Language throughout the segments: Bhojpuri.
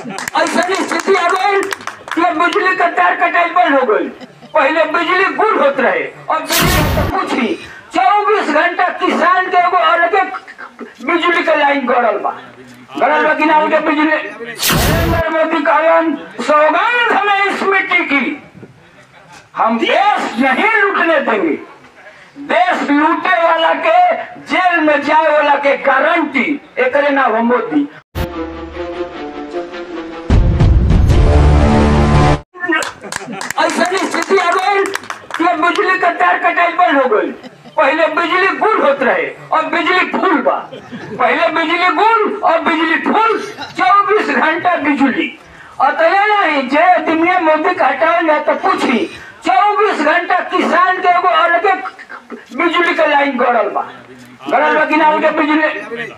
ऐसा स्थिति आ गई कि अब बिजली का तार कटाई बंद हो गई पहले बिजली गुल होत रहे और बिजली तो कुछ ही चौबीस घंटा किसान के एगो अलगे बिजली के लाइन गड़ल बा गड़ल बा कि ना उनके बिजली नरेंद्र मोदी कहलन सौगंध हमें इस मिट्टी की हम देश नहीं लूटने देंगे देश लूटे वाला के जेल में जाए वाला के गारंटी एकरे नाम हो मोदी ऐसा स्थिति आ गई कि अब बिजली का तार कटाई बंद हो गई पहले बिजली गुल होत रहे और बिजली फूल बा पहले बिजली गुल और बिजली फूल चौबीस घंटा बिजली और तो ये नहीं जे दुनिया मोदी का हटावल जाए तो पूछी चौबीस घंटा किसान के एगो अलगे बिजली के लाइन गड़ल बा गड़ल बा कि ना उनके बिजली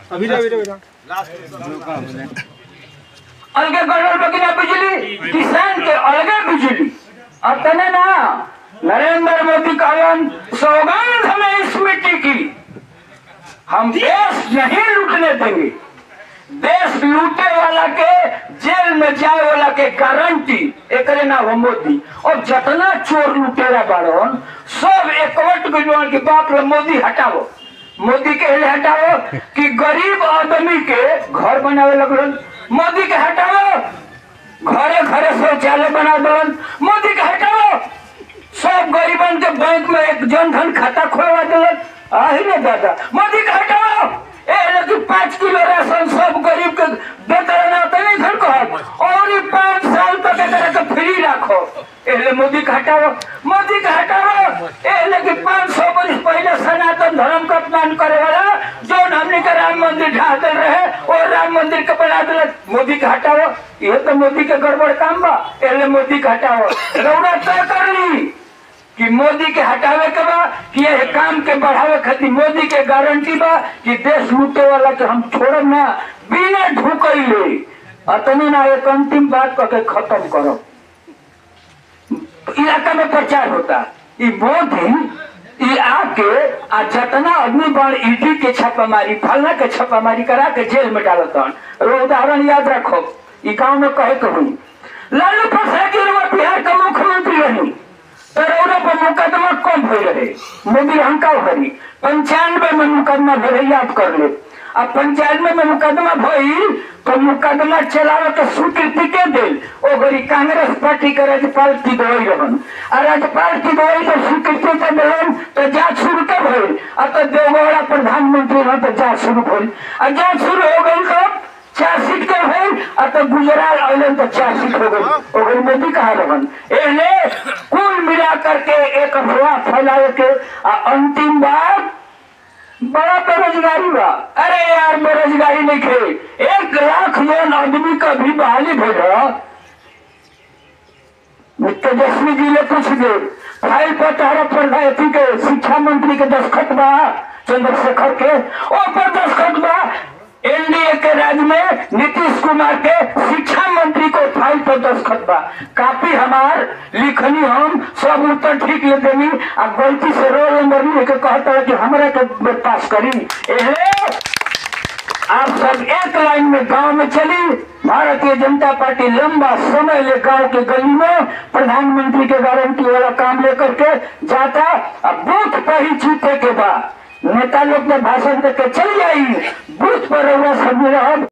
अलगे गड़बड़ बगिना बिजली किसान के अलगे बिजली और तने ना नरेंद्र मोदी कहलन सौगंध हमें इस मिट्टी की हम देश नहीं लूटने देंगे देश लूटे वाला के जेल में जाए वाला के गारंटी एकरे नाम हो मोदी और जितना चोर लुटेरा बाड़न सब एकवट गइल के बाप रे मोदी हटाओ मोदी के लिए हटाओ कि गरीब आदमी के घर बनावे लगलन मोदी के हटाओ घरे घरे शौचालय बना दलन मोदी के हटाओ सब गरीबन के बैंक में एक जनधन खाता खोलवा दिलन आही ने दादा मोदी के हटाओ ए लेकिन पाँच किलो राशन सब गरीब के देते रहना तो नहीं घर को और ये पाँच साल तक एकरा के फ्री रखो एले मोदी के हटाओ मोदी के हटाओ ए लेकिन पाँच सौ वर्ष पहले सनातन धर्म का अपमान करे वाला जो हमने के राम मंदिर ढा दे रहे और राम मंदिर के बना दिल मोदी के हटाओ ये तो मोदी के गड़बड़ काम बा एले मोदी के हटाओ रौरा तय कर ली कि मोदी के हटावे के बा कि ये काम के बढ़ावे खातिर मोदी के गारंटी बा कि देश लूटे वाला के हम छोड़ब ना बिना ढुकैले अतने ना एक अंतिम बात कह के खत्म करो इलाका में प्रचार होता ई मोदी ई आके आ जितना आदमी बन ईडी के छापामारी फलना के छापामारी करा के जेल में डालत रो उदाहरण याद रखो ई गांव में कहे के हुई लालू प्रसाद जी रउआ बिहार का मुख्यमंत्री रही तो रउरा पर मुकदमा कम हो रहे मोदी हंका भरी पंचानवे में मुकदमा भरे याद कर ले अब पंचानवे में मुकदमा भइल तो मुकदमा चलावे के स्वीकृति के दिल ओ गरी कांग्रेस पार्टी के राज्यपाल की गई रहन आ राज्यपाल की गई तो स्वीकृति के दिलन तो जांच शुरू के भइल आ तो देवगौड़ा प्रधानमंत्री रहन तो जांच शुरू भइल आ जांच शुरू हो गई तो चार्जशीट के भइल आ तो गुजरात अइलन तो चार्जशीट हो गई ओ गरी मोदी कहा रहन एले कुल मिला करके एक अफवाह फैलावे के आ अंतिम बात बड़ा बेरोजगारी बा अरे यार बेरोजगारी नहीं खे एक लाख जन आदमी का भी बहाली भेजा तेजस्वी जी ने कुछ दे फाइल पर तारा प्रधानमंत्री के शिक्षा मंत्री के दस्खत बा चंद्रशेखर के ऊपर दस्खत बा एनडीए के राज्य में नीतीश कुमार के शिक्षा मंत्री को फाइल पर दस्खत बा काफी हमार लिखनी हम सब उत्तर ठीक ले देनी आ गलती से रोल नंबर लिख के कहता है कि हमरा के पास करी एहे आप सब एक लाइन में गांव में चली भारतीय जनता पार्टी लंबा समय ले गांव के गली में प्रधानमंत्री के गारंटी वाला काम लेकर के जाता अब बूथ पर ही जीते के बाद नेता लोग ने भाषण देकर चल जाई बूथ पर रहुआ सब रहो